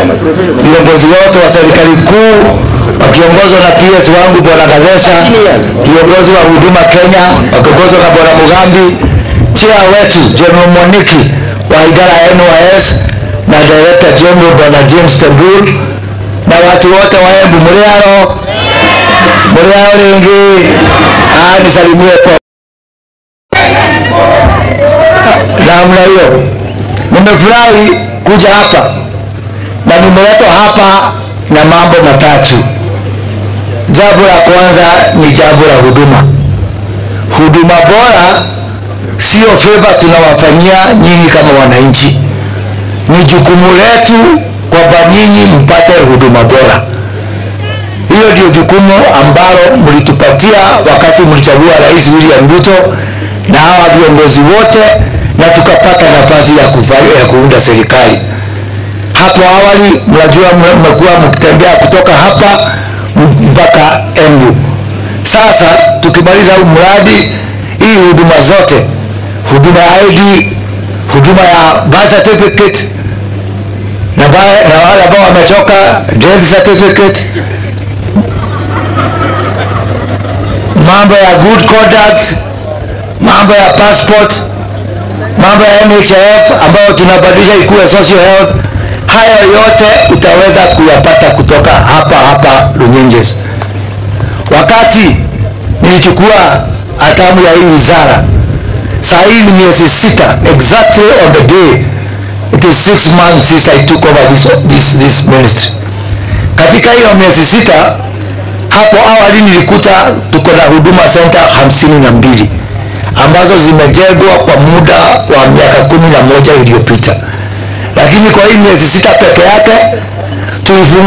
viongozi wote wa serikali kuu wakiongozwa na PS wangu bwana Gazesha, viongozi wa huduma Kenya wakiongozwa na bwana Mugambi, chia wetu General Moniki wa idara ya NYS na director general bwana James Tembul na watu wote wa Embu mliaro mliaro ringi ah, nisalimie po namna hiyo. Nimefurahi kuja hapa na nimeletwa hapa na mambo matatu. Jambo la kwanza ni jambo la huduma. Huduma bora sio favor tunawafanyia nyinyi kama wananchi, ni jukumu letu kwamba nyinyi mpate huduma bora. Hiyo ndio jukumu ambalo mlitupatia wakati mlichagua Rais William Ruto na hawa viongozi wote, na tukapata nafasi ya, kufa- ya kuunda serikali. Hapo awali, mnajua mmekuwa mkitembea kutoka hapa m- mpaka Embu. Sasa tukimaliza huu mradi, hii huduma zote, huduma ya ID, huduma ya birth certificate na, ba- na wale ambao wamechoka death certificate, mambo ya good conduct, mambo ya passport, mambo ya NHIF ambayo tunabadilisha ikuwe social health. Hayo yote utaweza kuyapata kutoka hapa hapa Runyenjes. Wakati nilichukua hatamu ya hii wizara, saa hii ni miezi sita, exactly on the day it is six months since I took over this, this, this ministry. Katika hiyo miezi sita hapo awali nilikuta tuko na huduma center hamsini na mbili ambazo zimejengwa kwa muda wa miaka kumi na moja iliyopita, lakini kwa hii miezi sita peke yake tulifungua